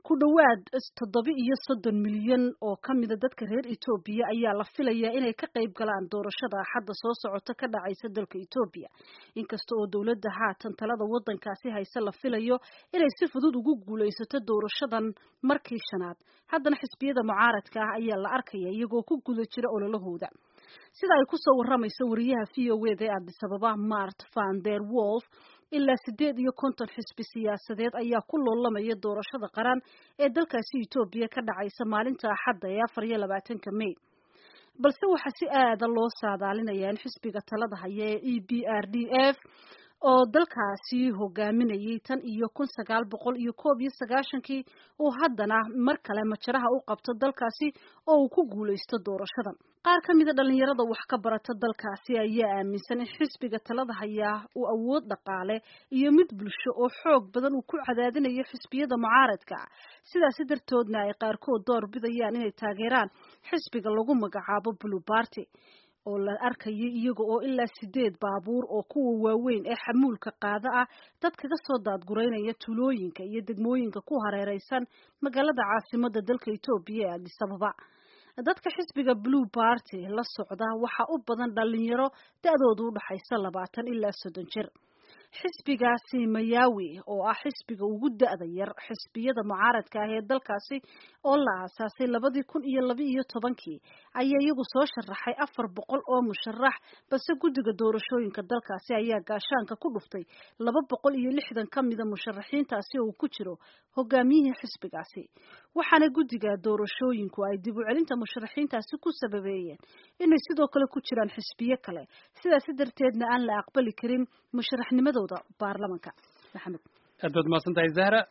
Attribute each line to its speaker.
Speaker 1: ku dhowaad toddoba iyo soddon milyan oo ka mida dadka reer etoobiya ayaa la filayaa inay ka qayb galaan doorashada axadda soo socota ka dhacaysa dalka etoobiya inkasta oo dowladda haatan talada waddankaasi hayse la filayo inay si fudud ugu guulaysato doorashadan markii shanaad haddana xisbiyada mucaaradka ah ayaa la arkaya iyagoo ku guda jira ololahooda sida ay kusoo waramayso wariyaha v o wda ee addis ababa mart van der wolf ilaa sideed iyo konton xisbi siyaasadeed ayaa ku loolamaya doorashada qaran ee dalkaasi etoobiya ka dhacaysa maalinta axadda ee afar iyo labaatanka may balse waxaa si aada loo saadaalinayaa in xisbiga talada haya ee e b r d f oo dalkaasi hogaaminayay tan iyo kun sagaal boqol iyo koob iyo sagaashankii uu haddana mar kale majaraha u qabto dalkaasi oo uu ku guulaysto doorashadan qaar ka mida dhalinyarada wax ka barata dalkaasi ayaa aaminsan in xisbiga talada hayaa uu awood dhaqaale iyo mid bulsho oo xoog badan uu ku cadaadinayo xisbiyada mucaaradka sidaasi dartoodna ay qaarkood door bidayaan inay taageeraan xisbiga lagu magacaabo blue party oo la arkayo iyaga oo ilaa sideed baabuur oo kuwa waaweyn ee xamuulka qaada ah dad kaga soo daadgureynaya tulooyinka iyo degmooyinka ku hareereysan magaalada caasimada dalka etoobiya ee addis ababa dadka xisbiga blue party la socda waxaa u badan dhalinyaro da-doodu udhaxaysa labaatan ilaa soddon jir xisbigaasi mayawi oo ah xisbiga ugu da-da yar xisbiyada mucaaradka ah ee dalkaasi oo la aasaasay labadii kun iyo laba iyo tobankii ayaa iyagu soo sharaxay afar boqol oo musharax balse guddiga doorashooyinka dalkaasi ayaa gaashaanka ku dhuftay laba boqol iyo lixdan ka mida musharaxiintaasi oo uu ku jiro hogaamiyihii xisbigaasi waxaana guddiga doorashooyinku ay dib u celinta musharaxiintaasi ku sababeeyeen inay sidoo kale ku jiraan xisbiyo kale sidaasi darteedna aan la aqbali karin musharaxnimadooda baarlamanka maxamed
Speaker 2: aad baad mahadsan tahay zahra